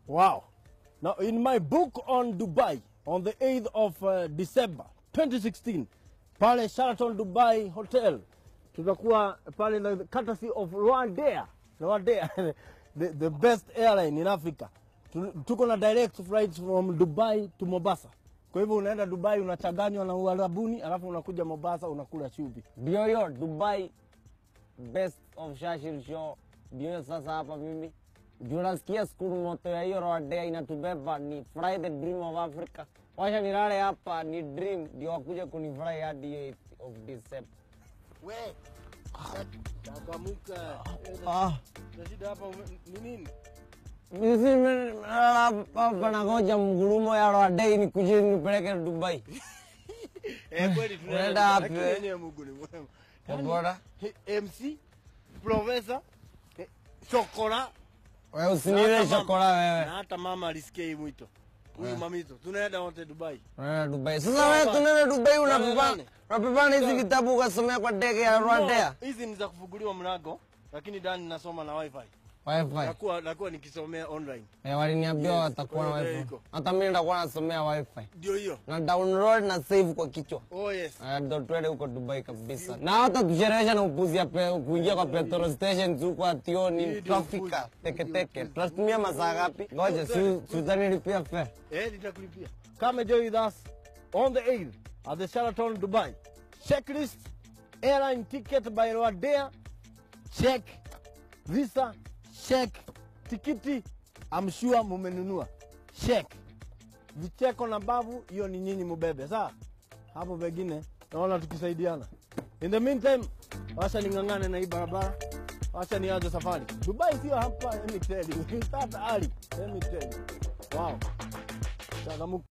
Wow. Now, in my book on Dubai, on the 8th of uh, December 2016, pale Sheraton Dubai Hotel, tutakuwa pale na the courtesy of Rwandair. Rwandair, the, the best airline in Africa. Tu- Tuko na direct flights from Dubai to Mombasa. Kwa hivyo unaenda Dubai unachanganywa na Uarabuni, alafu unakuja Mombasa unakula shubi. Ndio hiyo Dubai best of Shashil show. Ndio hiyo sasa hapa mimi. Ndio nasikia skuru moto ya hiyo Rwanda inatubeba ni fly the dream of Africa. Wacha nilale hapa ni dream ndio wakuje kunifly hadi 8th of December. We, changamuka. Ah. Shida hapa ni nini? Mimi nimelala hapa nangoja mgurumo ya Rwanda nikuje nipeleke Dubai. Eh, kweli Unaenda wapi, lakini we? yenyewe Mungu ni mwema. Kwa bora. He- MC Profesa eh, Shokora Wewe Na usinile hata mama- shokora wewe. na hata mama alisikia hii mwito huyu Eh. mamito, tunaenda wote Dubai. Unaenda Dubai. Sasa wewe tunaenda Dubai unapepana. nane. Unapepana hizi vitabu ukasomea kwa ndege ya Rwanda. No, hizi ni za kufunguliwa mlango, lakini ndani nasoma na wifi, Wifi. nakuwa nakuwa nikisomea online. Eh, waliniambia Yes, watakuwa na kwa hiyo wifi. iko. Hata mimi nitakuwa nasomea wifi. Ndio hiyo. Na download na save kwa kichwa. Oh yes. Eh, Ndo twende huko Dubai kabisa. Na hata tusherehesha na upuzi ya pe, kuingia kwa petrol stations huko Hii ationi ndio trafika upuzi. teke teke. Tunatumia masaa ngapi? Ngoja si Sudani lipia fare. Eh, nitakulipia. Come and join with us on the 8th at the Sheraton Dubai. Checklist, airline ticket by Rwandair, check. Visa, check. Tikiti, I'm sure mumenunua. Check. Vicheko na mbavu, hiyo ni nyinyi mubebe. Sawa? Hapo pengine naona tukisaidiana. In the meantime, wacha ning'ang'ane na hii barabara. Wacha nianze safari. Dubai sio hapa, let me tell you. We start early. Let me tell you. Wow. Changamuka.